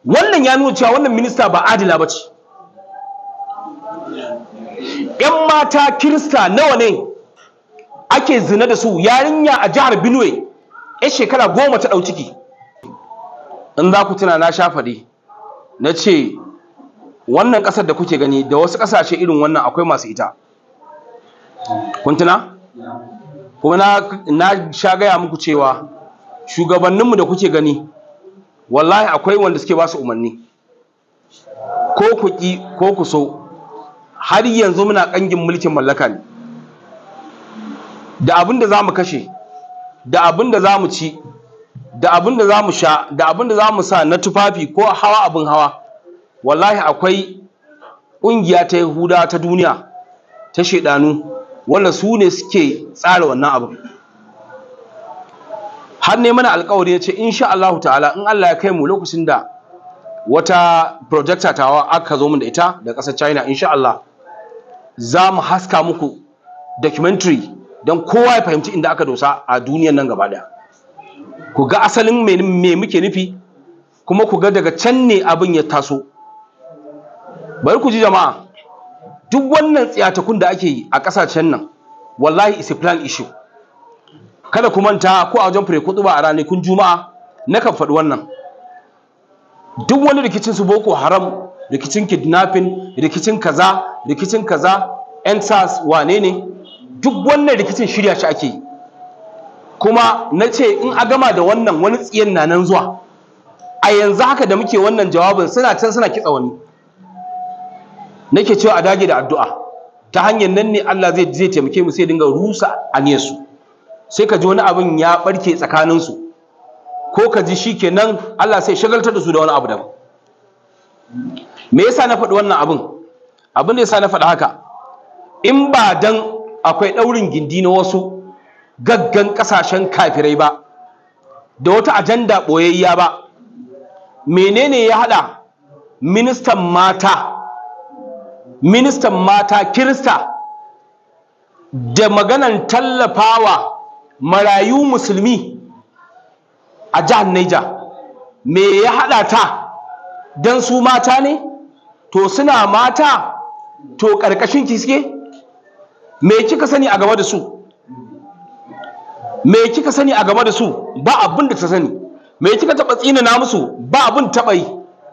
wannan ya nuna cewa wannan minista ba adila ba ce ‘yan mata kirista nawa ne ake zina da su yarinya a jihar benue ya shekara goma ta ɗau ciki in za ku tuna na sha faɗi na ce wannan ƙasar da kuke gani da wasu ƙasashe irin wannan akwai masu ita kun tuna kuma na, na sha gaya muku cewa shugabanninmu da kuke gani wallahi akwai wanda suke ba su umarni ko ku ƙi ko ku so har yanzu muna ƙangin mulkin mallaka ne da abin da za mu kashe da abin da za mu ci da abin da za mu sha da abin da za mu sa na tufafi ko hawa abin hawa wallahi akwai ƙungiya ta yahuda ta duniya ta shaidanu wanda su ne suke tsara wannan abin har ne mana alkawari ya ce insha Allah ta'ala in Allah ya kai mu lokacin da wata projector tawa aka zo mun da ita da ƙasar China insha Allah za mu haska muku documentary don kowa ya fahimci inda aka dosa a duniyan nan gaba daya ku ga asalin me muke nufi kuma ku ga daga can ne abin ya taso bari ku ji jama'a duk wannan tsiyatakun da ake yi a ƙasashen nan wallahi is a plan issue kada ku manta ko a wajen fure kutuba a ranakun juma'a na kan faɗi wannan duk wani rikicin su boko haram rikicin kidnapping rikicin kaza rikicin kaza yan sas wane ne duk wannan rikicin shirya shi ake yi kuma na ce in a gama da wannan wani tsiyan na nan zuwa a yanzu haka da muke wannan jawabin suna can suna kitsa wani nake cewa a dage da addu'a ta hanyar nan ne Allah zai zai taimake mu sai dinga rusa aniyarsu sai ka ji wani abin ya barke tsakaninsu ko ka ji shi kenan Allah sai shagaltar da su da wani abu daban me yasa na faɗi wannan abin abin da yasa na faɗi haka in ba dan akwai ɗaurin gindi na wasu gaggan ƙasashen kafirai ba da wata ajanda ɓoyayya ba menene ya haɗa ministan mata ministan mata kirista da maganan tallafawa marayu musulmi a jihar Niger me ya haɗa ta don su mata ne to suna mata to ƙarƙashin ki suke me kika sani a game da su me kika sani a game da su ba abin da ta sani me kika taɓa tsinana musu ba abin taɓa yi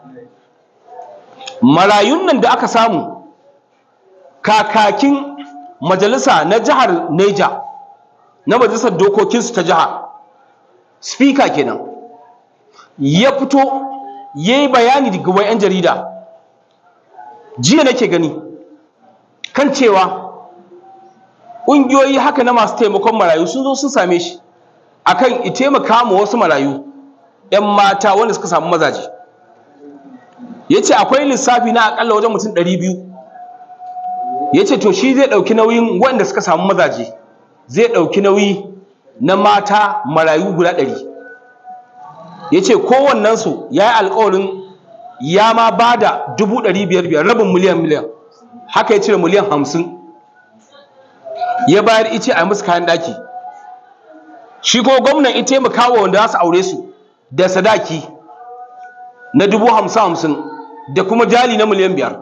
marayun nan da aka samu kakakin majalisa na jihar Neja na majalisar dokokinsu ta jiha speaker kenan ya fito ya yi bayani daga wai 'yan jarida jiya nake gani kan cewa ƙungiyoyi haka na masu taimakon marayu sun zo sun same shi akan i taimaka ma wasu marayu 'yan mata wanda suka samu mazaje ya ce akwai lissafi na akalla wajen mutum 200 ya ce to shi zai ɗauki nauyin wanda suka samu mazaje zai ɗauki nauyi na mata marayu guda ɗari ya ce kowannensu ya yi alkawarin ya ma ba da dubu ɗari biyar biyar rabin miliyan miliyan haka ya cire miliyan hamsin ya bayar ice a musu kayan ɗaki shi ko gwamnan ita taimaka wa wanda za su aure su da sadaki na dubu hamsin hamsin da kuma jali na miliyan biyar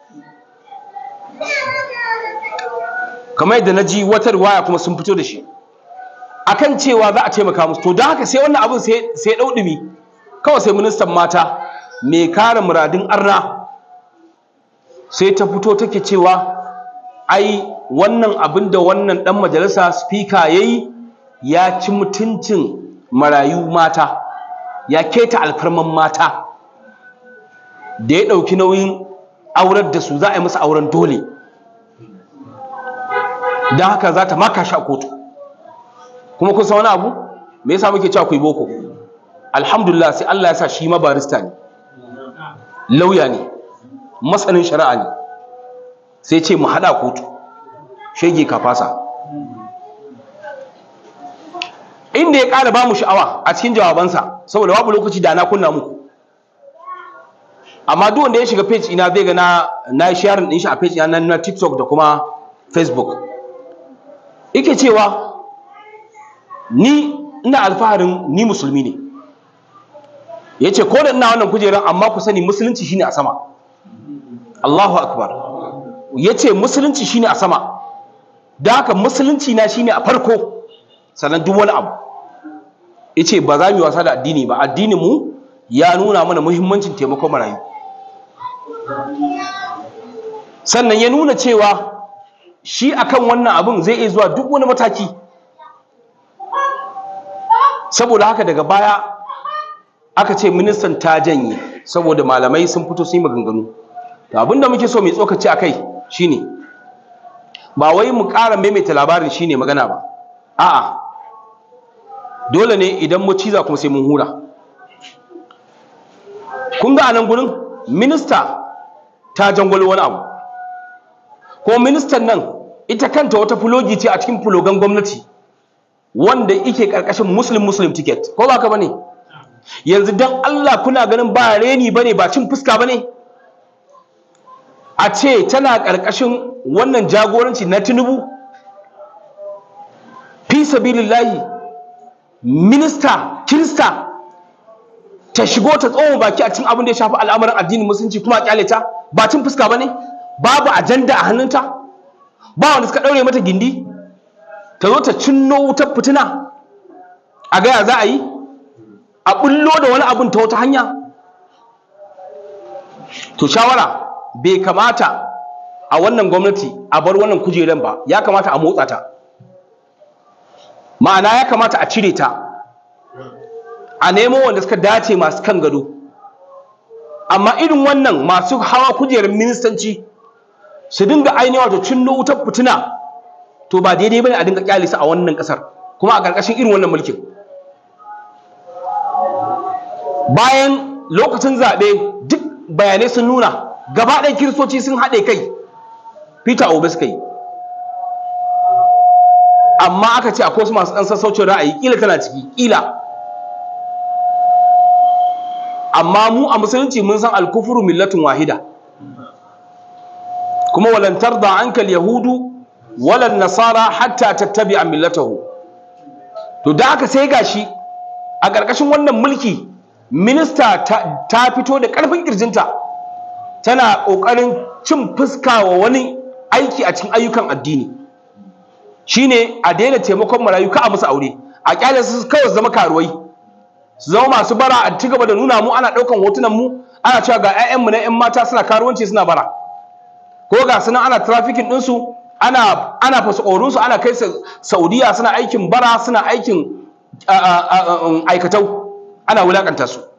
kamar yadda na ji wata riwaya kuma sun fito da shi akan cewa za a taimaka musu to don haka sai wannan abin sai ɗau ɗumi kawai sai ministan mata mai kare muradin arna sai ta fito take cewa ai wannan abin da wannan ɗan majalisa spika ya yi ya ci mutuncin marayu mata ya keta alfarman mata da ya ɗauki nauyin aurar da su za a yi musu auren dole don haka za ta maka shi a kotu kuma kun san wani abu me yasa muke cewa ku yi boko alhamdulillah sai Allah ya sa shi ma barista ne lauya ne masanin shari'a ne sai ce mu hada kotu shege ka fasa inda ya ƙara ba mu sha'awa a cikin jawabansa saboda babu lokaci da na kunna muku amma duk wanda ya shiga page ina zai ga na na sharing din shi a page ina na TikTok da kuma Facebook yake cewa ni ina alfaharin ni musulmi ne ya ce ko da ina wannan kujeran amma ku sani musulunci shine a sama Allahu akbar ya ce musulunci shine a sama da haka musulunci na shine a farko sannan duk wani abu ya ce ba za mu yi wasa da addini ba addinin mu ya nuna mana muhimmancin taimakon marayu sannan ya nuna cewa shi akan wannan abin zai iya zuwa duk wani mataki saboda haka daga baya aka ce ministan ta janye saboda malamai sun fito sun yi maganganu to abinda muke so mai tsokaci akai shine ba wai mu ƙara maimaita labarin shine magana ba a'a dole ne idan mu ciza kuma sai mun hura kun ga anan gurin minista ta jangwalo wani abu ko ministan nan ita kanta wata fulogi ce a cikin fulogan gwamnati wanda yake karkashin muslim muslim ticket ko ba ka bane yanzu dan Allah kuna ganin ba reni bane ba cin fuska bane a ce tana karkashin wannan jagoranci na Tinubu fi sabilillahi minista kirista ta shigo ta tsawon baki a cikin abin da ya shafi al'amuran addinin musulunci kuma a kyale ta ba cin fuska bane babu ajanda a hannunta ba wanda suka daure mata gindi ta zo ta cinno wutar fitina a gaya za a yi a bullo da wani abin ta wata hanya to shawara bai kamata a wannan gwamnati a bar wannan kujeran ba ya kamata a motsa ta ma'ana ya kamata a cire ta a nemo wanda suka dace masu kan gado amma irin wannan masu hawa kujerar ministanci su dinga ainihin wato cinno wutar fitina to ba daidai bane a dinga kyale su a wannan kasar kuma a karkashin irin wannan mulkin bayan lokacin zaɓe duk bayanai sun nuna gaba ɗaya kiristoci sun haɗe kai peter obi suka yi amma aka ce akwai wasu masu ɗan sassaucin ra'ayi ƙila tana ciki ƙila amma mu a musulunci mun san alkufuru millatun wahida kuma walantar da ankal yahudu walan nasara hatta tattabi'a millatahu to da aka sai gashi a ƙarƙashin wannan mulki minista ta fito da ƙarfin ƙirjinta tana ƙoƙarin cin fuska wa wani aiki a cikin ayyukan addini shine a daina taimakon marayu ka a musu aure a kyale su kawai zama karuwai su zama masu bara a ci gaba da nuna mu ana ɗaukan hotunan mu ana cewa ga 'ya'yanmu na 'yan mata suna karuwanci suna bara ko ga sunan ana trafficking ɗinsu ana ana fasakorinsu ana kai saudiya suna aikin bara suna aikin aikatau ana wulakanta su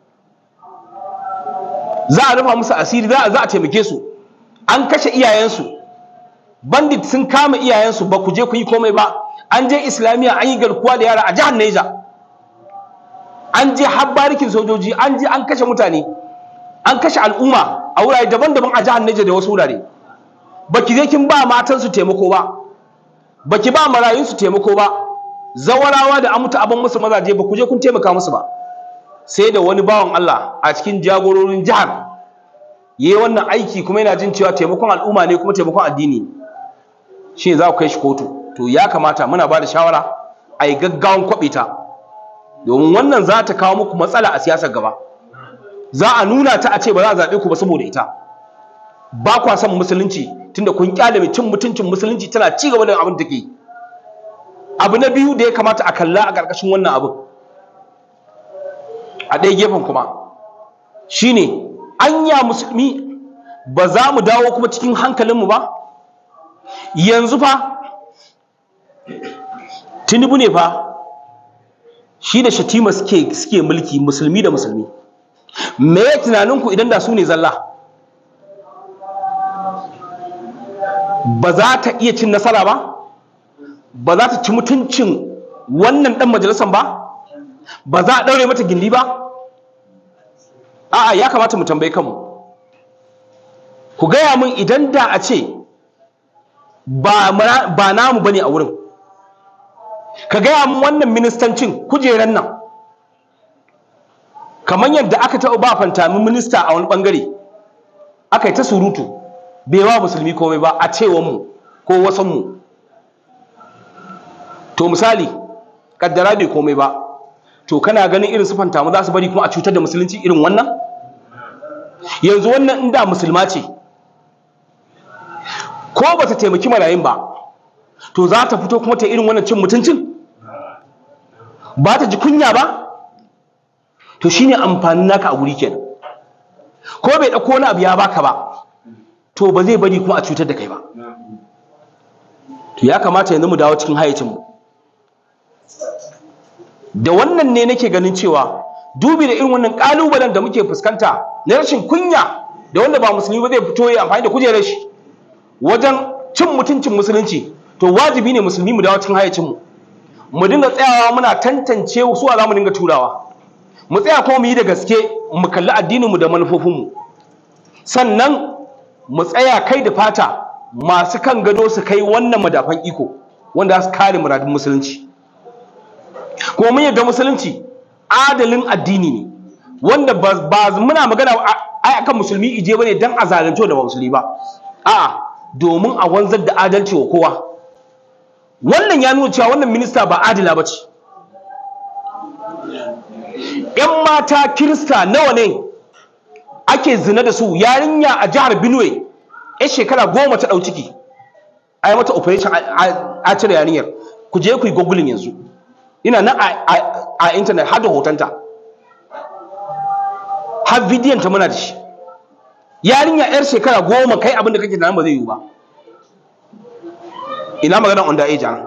za a rufa musu asiri za a taimake su an kashe iyayensu bandit sun kama iyayensu ba ku je ku yi komai ba an je islamiyya an yi garkuwa da yara a jihar Neja an je har barikin sojoji an je an kashe mutane an kashe al'umma a wurare daban-daban a jihar Neja da wasu wurare baki je kin ba matan su taimako ba baki ba marayun su taimako ba zawarawa da amuta abin musu mazaje ba ku je kun taimaka musu ba sai da wani bawan Allah a cikin jagororin jihar yayi wannan aiki kuma yana jin cewa taimakon al'umma ne kuma taimakon addini shi za ku kai shi kotu to ya kamata muna ba da shawara a yi gaggawan kwaɓe ta domin wannan za ta kawo muku matsala a siyasar gaba za a nuna ta a ce ba za a zaɓe ku ba saboda ita ba kwa son musulunci tunda kun kyale mai cin mutuncin musulunci tana ci gaba da abin da take abu na biyu da ya kamata a kalla a ƙarƙashin wannan abin a ɗaya gefen kuma shine anya musulmi ba za mu dawo kuma cikin hankalinmu ba yanzu fa tinubu ne fa shi da shatima suke suke mulki musulmi da musulmi me ya tunaninku idan da su ne zalla ba za ta iya cin nasara ba ba za ta ci mutuncin wannan dan majalisar ba ba za a daure mata gindi ba a'a ya kamata mu tambaye kanmu ku gaya min idan da a ce ba namu bane a wurin ka gaya min wannan ministancin kujeran nan kamar yadda aka taɓa ba fantamin minista a wani ɓangare aka yi ta surutu bai wa musulmi komai ba a cewanmu ko wasanmu to misali kaddara bai komai ba to kana ganin irin sufanta mu za su bari kuma a cutar da musulunci irin wannan yanzu wannan inda musulma ce ko ba ta taimaki marayun ba to za ta fito kuma ta irin wannan cin mutuncin ba ta ji kunya ba to shine amfanin naka a guri kenan ko bai dauko wani abu ya baka ba to ba zai bari kuma a cutar da kai ba to ya kamata yanzu mu dawo cikin hayyacin mu da wannan ne nake ganin cewa dubi da irin wannan kalubalen da muke fuskanta na rashin kunya da wanda ba musulmi ba zai fito ya amfani da kujerar shi wajen cin mutuncin musulunci to wajibi ne musulmi mu dawo cikin hayyacin mu mu dinga tsayawa muna tantance su za mu dinga turawa mu tsaya kuma mu yi da gaske mu kalli addininmu da manufofinmu sannan mu tsaya kai da fata masu kan gado su kai wannan madafan iko wanda za su kare muradin musulunci kuma mun yadda musulunci adalin addini ne wanda ba muna magana ai akan musulmi ije bane dan a zalunci da ba musulmi ba a'a domin a wanzar da adalci wa kowa wannan ya nuna cewa wannan minista ba adila ba ce ‘yan mata kirista nawa ne ake zina da su yarinya a jihar benue ya shekara goma ta ɗau ciki a yi mata operation a cire yarinyar ku je ku yi gogulin yanzu ina nan a intanet har da hotonta har bidiyon ta muna da shi yarinya yar shekara goma kai abin da kake nan ba zai yiwu ba ina magana on da age ana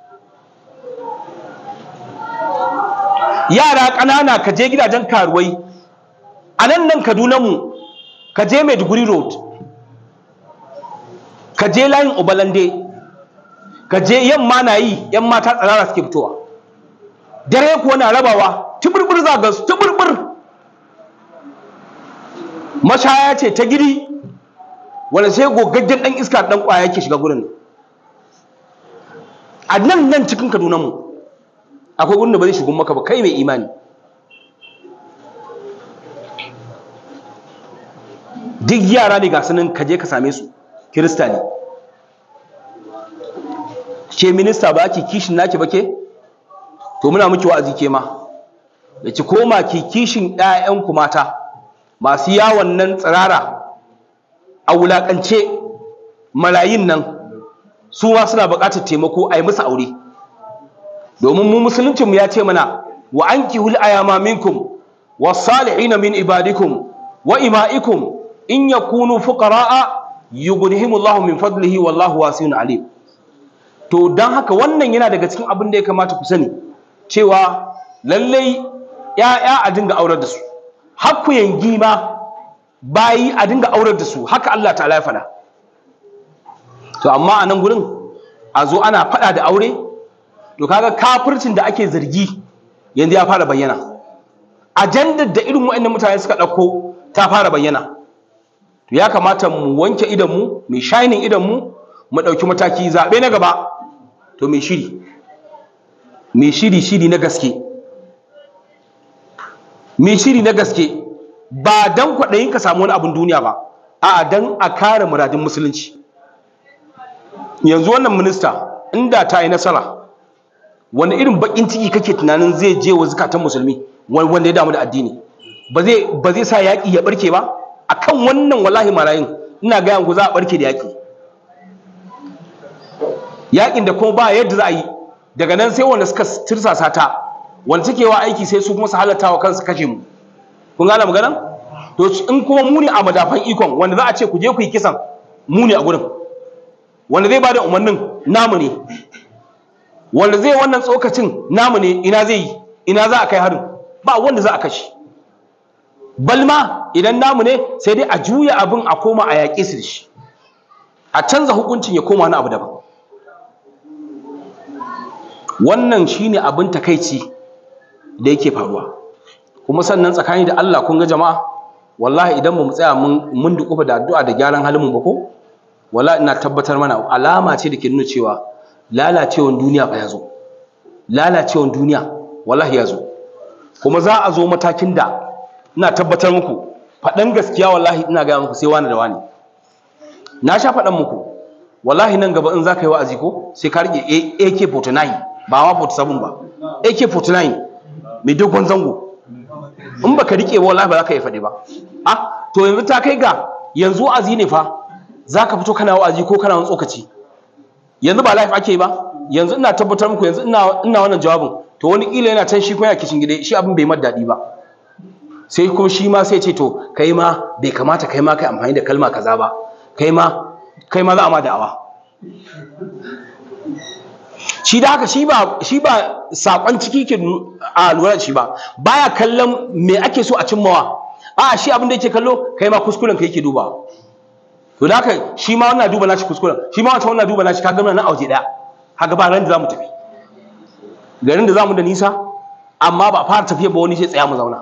yara ƙanana ka je gidajen karuwai a nan nan kaduna mu ka je maiduguri road ka je layin obalande ka je yamma na yi yan mata tsirara suke fitowa dare kuwa na rabawa tuburbur za ga su tuburbur mashaya ce ta gidi wanda sai gogaggen dan iska dan kwaya yake shiga gurin a nan nan cikin kaduna mu akwai gurin da ba zai shigun maka ba kai mai imani duk yara ne ga sanin kaje ka same su kirista ne ke minista ba ki kishin naki ba ke to muna miki wa'azi ke ma da ki koma ki kishin ƴaƴanku mata masu yawon nan tsirara a wulakance malayin nan su ma suna buƙatar taimako a yi musu aure domin mu musuluncinmu ya ce mana wa ankihul ayama minkum was-salihina min ibadikum wa ima'ikum in yakunu fuqara'a yughnihimullahu min fadlihi wallahu wasi'un alim to dan haka wannan yana daga cikin abin da ya kamata ku sani cewa lallai ya'ya a dinga aurar da su hakku yangi ma bayi a dinga aurar da su haka Allah ta'ala ya faɗa to amma a nan gurin a zo ana faɗa da aure to kaga kafircin da ake zargi yanzu ya fara bayyana ajandar da irin waɗannan mutane suka ɗauko ta fara bayyana to ya kamata mu wanke idanmu mai shining idanmu mu ɗauki mataki zaɓe na gaba to mai shiri mai shiri shiri na gaske mai shiri na gaske ba don kwaɗayin ka samu wani abin duniya ba a don a kare muradin musulunci yanzu wannan minista inda ta yi nasara wani irin bakin ciki kake tunanin zai je wa zukatan musulmi wanda ya damu da addini ba zai sa yaƙi ya barke ba akan wannan wallahi marayin ina gaya ku za a barke da yaƙi yaƙin da kuma ba yadda za a yi daga nan sai wanda suka tirsasa ta wanda take wa aiki sai su kuma su halatta wa kansu kashe mu kun gane magana to in kuma mu ne a madafan ikon wanda za a ce ku je ku yi kisan mu ne a gurin wanda zai bada umarnin namu ne wanda zai wannan tsokacin namu ne ina zai yi ina za a kai harin ba wanda za a kashe balma idan namu ne sai dai a juya abin a koma a yaƙe su da shi a canza hukuncin ya koma wani abu daban wannan shine abin takaici da yake faruwa kuma sannan tsakani da Allah kun ga jama'a wallahi idan ba mu tsaya mun mun dukufa da addu'a da gyaran halin mu ba ko wallahi ina tabbatar mana alama ce da ke nuna cewa lalacewan duniya fa ya zo lalacewan duniya wallahi ya zo kuma za a zo matakin da ina tabbatar muku faɗan gaskiya wallahi ina gaya muku sai wani da wani na sha faɗan muku wallahi nan gaba in za ka yi wa'azi ko sai ka rike AK49 ba ma 47 ba AK49 mai dogon zango in baka rike ba wallahi ba za ka yi faɗi ba ah to yanzu ta kai ga yanzu wa'azi ne fa za ka fito kana wa'azi ko kana wani tsokaci yanzu ba life ake ba yanzu ina tabbatar muku yanzu ina ina wannan jawabin to wani kila yana can shi kuma yana kishin gida shi abin bai mar daɗi ba sai kuma shi ma sai ce to kai ma bai kamata kai ma kai amfani da kalma kaza ba kai ma kai ma za a ma da'awa shi da haka shi ba shi ba sakon ciki ke a lura da shi ba baya kallon me ake so a cimmawa a shi abin da yake kallo kai ma kuskuren ka yake duba to da haka shi ma wannan duba nashi kuskuren shi ma wancan wannan duba nashi kaga muna na auje daya haka ba ran da zamu tafi garin da zamu da nisa amma ba fara tafiya ba wani sai tsaya mu zauna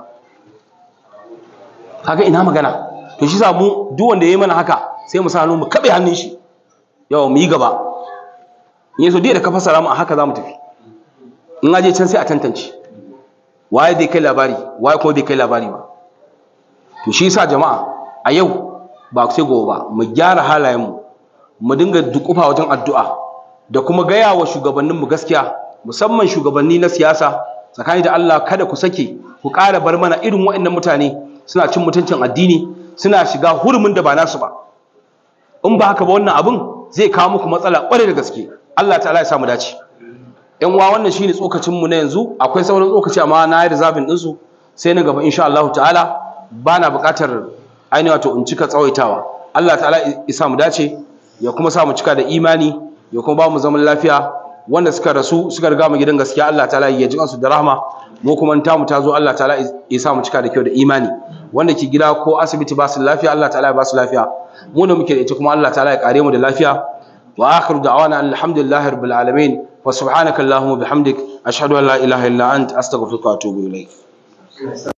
kaga ina magana to shi sa mu duk wanda yayi mana haka sai mu sa hannu mu kabe hannun shi yawa mu yi gaba in yaso dai da ka fasara mu a haka zamu tafi in aje can sai a tantance waye dai kai labari waye kuma dai kai labari ba to shi yasa jama'a a yau ba sai gobe ba mu gyara halayen mu mu dinga dukufa wajen addu'a da kuma gaya wa shugabannin mu gaskiya musamman shugabanni na siyasa tsakani da Allah kada ku sake ku ƙara bar mana irin waɗannan mutane suna cin mutuncin addini suna shiga hurumin da ba nasu ba in ba haka ba wannan abin zai kawo muku matsala ƙwarai da gaske Allah ta'ala ya samu dace yan uwa wannan shine tsokacin mu na yanzu akwai sauran tsokaci amma na yi reserving din su sai na gaba insha Allah ta'ala bana buƙatar ainihin wato in cika tsawaitawa Allah ta'ala ya samu dace ya kuma sa mu cika da imani ya kuma ba mu zaman lafiya wanda suka rasu suka riga mu gidan gaskiya Allah ta'ala ya ji kansu da rahma mu kuma ta mu ta zo Allah ta'ala ya sa mu cika da kyau da imani wanda ke gida ko asibiti ba su lafiya Allah ta'ala ya ba su lafiya mu da muke da ita kuma Allah ta'ala ya kare mu da lafiya wa akhiru da'wana alhamdulillahi rabbil alamin wa subhanaka allahumma bihamdik ashhadu an la ilaha illa ant astaghfiruka wa atubu ilayk